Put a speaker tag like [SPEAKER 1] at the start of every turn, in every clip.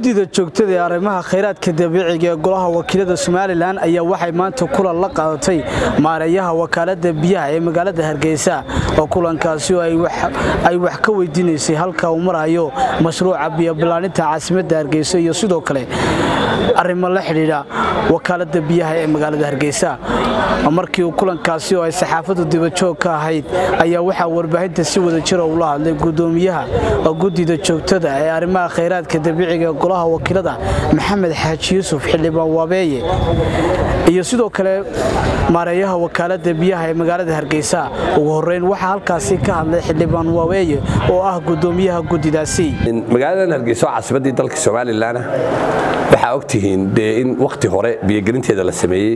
[SPEAKER 1] guddida joogtada ee arrimaha khayraadka dabiiciga ee golaha wakiilada somalilan ayaa waxay maanta kulan la qaadatay maareeyaha wakaalada biyaha ee magaalada hargeysa oo kulankaasi oo ay wax ka weydiinaysay halka uu marayo mashruuca biyobilaaninta caasimadda hargeysa iyo sidoo kale arrimo la xidhiidha wakaalada biyaha ee magaalada hargeysa markii uu kulankaasi oo ay saxaafadu dibajoog ka ahayd ayaa waxaa warbaahinta si wada jira ula hadlay gudoomiyaha guddida joogtada ee arrimaha khayraadka dabiiciga ee golaha wakiilada maxamed xaaji yuusuf xildhibaan waabeeye iyo sidoo kale maareeyaha wakaalada biyaha ee magaalada hargeysa ugu horeyn waxaa halkaasi ka hadlay xildhibaan waabeeye oo ah gudoomiyaha guddidaasi
[SPEAKER 2] magaaladan hargeysa oo caasimaddii dalka somalilan waxaa ogtihiin dee in wakhti hore biyogelinteeda la sameeyey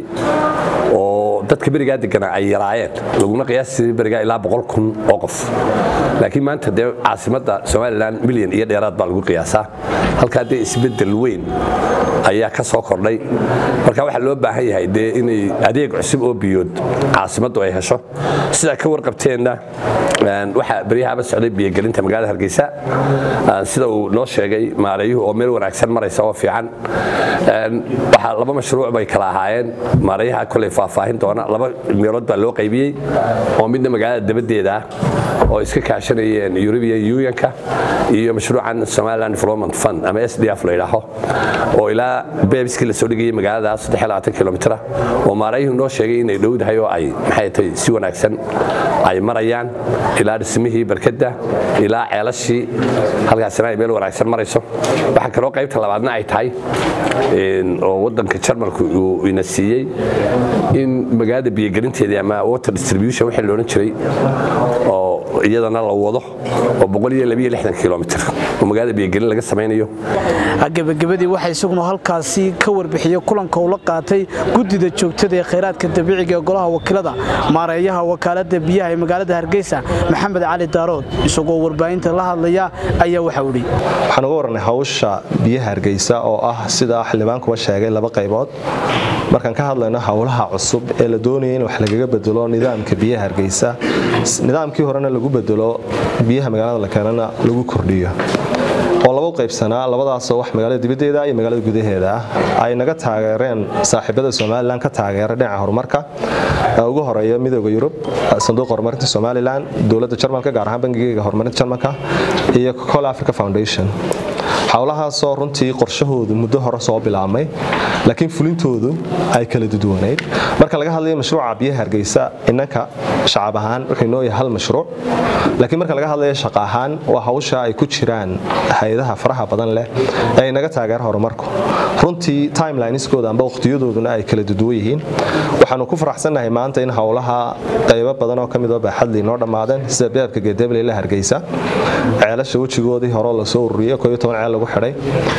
[SPEAKER 2] oo dadka berigaa deganaa ay yaraayeen laguna qiyaasi berigaa ilaa boqol kun oo qof laakiin maanta dee caasimadda somalilan milyan iyo dheeraad baa lagu qiyaasaa halkaa dee isbeddel weyn ayaa ka soo kordhay marka waxaa loo baahan yahay dee inay adeeg cusub oo biyood caasimaddu ay hesho sidaa ka warqabteenna waxaa beryahaba socday biyogelinta magaalada hargeysa sida uu noo sheegay maareeyuhu oo meel wanaagsan maraysa oo fiican waxaa laba mashruuc bay kala ahaayeen maareeyaha koley faahfaahin doona laba meelood baa loo qaybiyey oo midna magaalada dabadeeda ah oo iska kaashanayeen eurubian unionka iyo mashruucan somaliland development fund ama s d f la yidhaaho oo ilaa beebiskii la soo dhigayay magaalada kilomitra oo maareeyuhu noo sheegay inay dhowdahay oo ay maxay tahay si wanaagsan ay marayaan ilaa dhismihii barkadda ilaa ceelashii halkaasina ay meel wanaagsan marayso waxaa kaloo qaybta labaadna ay tahay oo waddanka jarmalku uu ina siiyey in magaalada biyogelinteedii ama water distribution wixii loodhan jiray oo iyadana la wado oo kilomiter oo magaalada biyogelin laga samaynayo
[SPEAKER 1] gebagabadii waxaa isaguna halkaasi ka warbixiyey kulanka uu la qaatay guddida joogtada ee khayraadka dabiiciga ee golaha wakiilada maareeyaha wakaalada biyaha ee magaalada hargeysa maxamed cali daarood isagoo warbaahinta la hadlaya ayaa waxa idhi
[SPEAKER 3] waxaan uga warranay hawsha biyaha hargeysa oo ah sida xildhibaankuba sheegay laba qaybood markaan ka hadlayno howlaha cusub ee la doonaya in wax lagaga bedelo nidaamka biyaha hargeysa nidaamkii horena lagu bedelo biyaha magaalada la keenana lagu kordhiyo oo laba qaybsanaa labadaasoo wax magaalada dibaddeeda iyo magaalada gudaheeda ah ay naga taageereen saaxiibada somalilan ka taageera dhinaca horumarka ugu horeeya midooda yurub sanduuqa horumarinta somalilan dowladda jarmalka gaar ahaan bangigeega horumarinta jarmalka iyo col africa foundation howlahaasoo runtii qorshahoodu muddo hore soo bilaabmay laakiin fulintoodu ay kala duduwanayd marka laga hadlayo mashruuca biyaha hargeysa inanka shacab ahaan wuxuu noo yahay hal mashruuc laakiin marka laga hadlayo shaqa ahaan waa hawsha ay ku jiraan hay-adaha faraha badan leh ee ay naga taageera horumarku runtii timelinesooda amba wakhtiyadooduna ay kala duduwan yihiin waxaanu ku faraxsannahay maanta in howlaha qaybo badan oo ka mid oo baaxadlii noo dhammaadeen sida beebka geedeble la hargeysa ceelasha wejigoodii hore lasoo ururiyey ceel lagu xidhay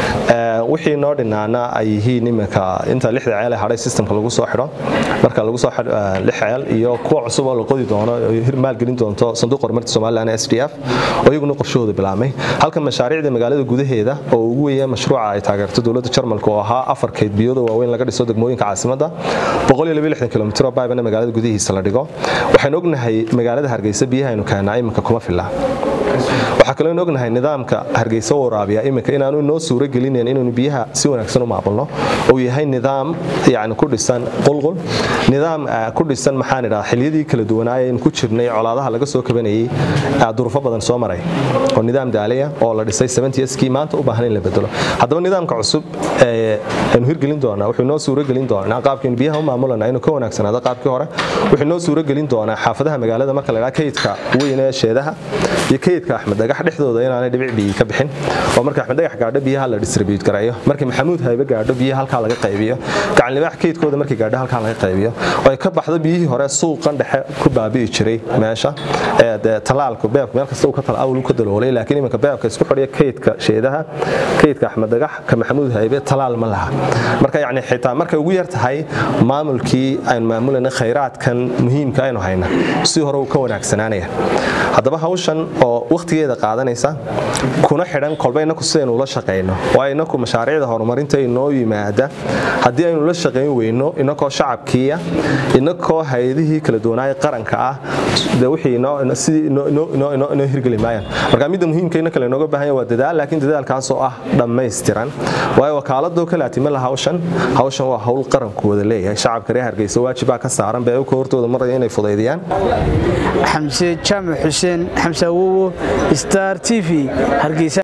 [SPEAKER 3] wixii noo dhinaana ay yihiin iminka inta lixda ceel ee hadhay systemka lagu soo xidho marka lagu soo lix ceel iyo kuwa cusub oo la qodi doono maalgelin doonto sanduuq horumarta somaliland s d f oo iyaguna qorshahooda bilaabmay halka mashaariicda magaalada gudaheeda oo ugu weeya mashruuca ay taageerto dowladda jarmalka oo ahaa afar keyd biyooda waaweyn laga dhiso degmooyinka caasimadda kilomitr baybana magaalada gudihiisa la dhigo waxaan ognahay magaalada hargeysa biyahaynu keenaa iminka kuma filla waxaa kaloo in ognahay nidaamka hargeysa waraabiya iminka inaanu inoo suuro gelinayn inaynu biyaha si wanaagsan u maamulno uu yahay nidaam yani ku dhisan qulqul nidaam ku dhisan maxaan idhaha xiliyadii kala duwanaaya aynu ku jirnay colaadaha laga soo kabanayay durufo badan soo maray oo nidaam daaliya oo la dhisay kii maanta u baahan in la bedelo haddaba nidaamka cusub aynu hirgelin doonaa wuxuu inoo suuro gelin doonaa qaabkaynu biyaha u maamulana inuu ka wanaagsanaado qaabkii hore wuxuu inoo suuro gelin doonaa xaafadaha magaalada marka la dhaha kaydka weyn ee sheedaha iyo kaydka axmed dhagax dhexdooda inaanay dhibic biyi ka bixin oo marka axmed dhagax gaadho biyaha la distribute gareeyo markii maxamuud haybe gaadho biyaha halkaa laga qaybiyo gacan libaax kaydkooda markii gaadho halkaa laga qaybiyo oo ay ka baxdo biyihii hore suuqan dhexe ku baabi'i jiray meesha ee dee talaalku beebka meel kasta uu ka talaawul ka daloolay laakiin iminka beebka isku xidhiya kaydka sheedaha kaydka axmed dhagax ka maxamuud haybe talaal ma laha marka yacni xitaa markay ugu yar tahay maamulkii aynu maamulayna khayraadkan muhiimka aynu hayna si hore uu ka wanaagsanaanaya haddaba hawshan oo wakhtigeeda qaadanaysa kuna xidhan kolba inaku sidaynu ula shaqayno waayo inaku mashaariicda horumarinta inoo yimaada haddii aynu la shaqayn weyno inakoo shacabkiiya inakoo hay-adihii kala duwanaaya qaranka ah de wixii sidii inoo hirgeli maayaan marka midda muhiimka ina kale inooga baahanya waa dadaal laakiin dadaalkaasoo ah dhammaystiran waayo wakaaladoo kale atimala hawshan hawshan waa hawl qaranku wada leeyahay shacabka reer hargeysa waajibaa ka saaran bee ka hortooda maraya inay fudaydiyaan
[SPEAKER 1] xamse jaamac xuseen xamse awowo star t v hargeysa